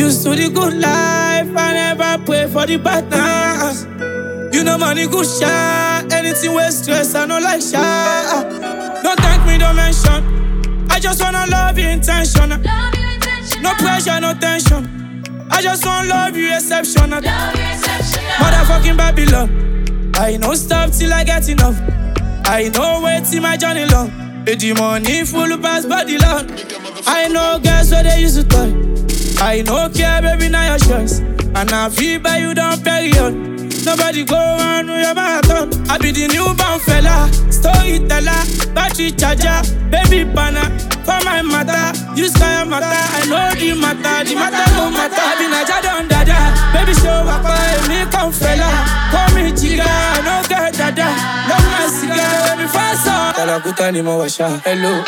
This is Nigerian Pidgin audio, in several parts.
used to the good life, I never pray for the bad times. You know money good shot, anything with stress, I no like shot. Don't thank me, don't mention. I just wanna love you intentional. Love you intentional. No pressure, no tension. I just wanna love you exceptional. Love you exceptional. Motherfucking Babylon. I no stop till I get enough. I know wait till my journey long. Eh, The money full pass body long. I know girls where they used to toy. I no care, baby, now your choice. And I feel by you down period. Nobody go on with your marathon. I be the newborn fella, storyteller, battery charger, baby banner. For my matter, you sky matter. I know the matter, the matter no matter. I be Naja don dada, baby show up, me come fella. Call me chica, I no get dada. Love my cigar, baby fast on. Talakuta ni mo washa, hello.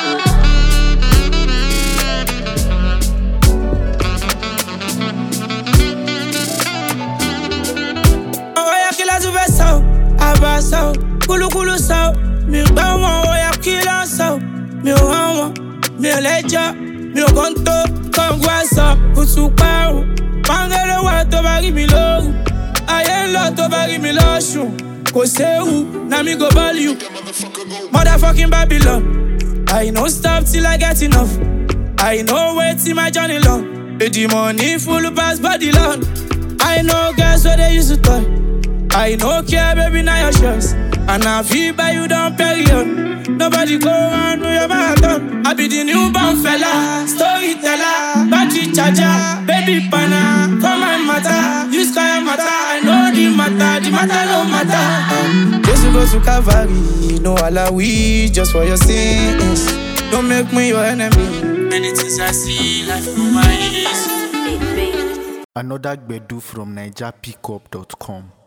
Oya kila tu fẹ́ sọ, àbá sọ, kúlúkúlú sọ, mi gbọ́ wọn, oya kila sọ, mi ò hàn wọn, mi ò lẹ́jọ́, mi ò kàn tó, kọ̀ǹgù àṣọ, kùtù parun, pàǹgẹ́lẹ́ wà tó bá rí mi lóru, ayé ń lọ tó bá rí mi lọ́sùn, kò séwu, na mi go ball you, motherfucking Babylon, I no stop till I get enough, I no wait till my journey long, Eh, the money full pass body long. I know girls where they used to toy. I no care, baby, now your choice. And I feel by you down period. Nobody go on with your marathon. I be the newborn fella, storyteller, battery charger, baby banner. For my matter, you sky matter. I know the matter, the matter no matter. Just go to Calvary, no alawi, just for your sins. Don't make me your enemy. Many things I see, life through my eyes. Another Gbedu from NigerPickup.com.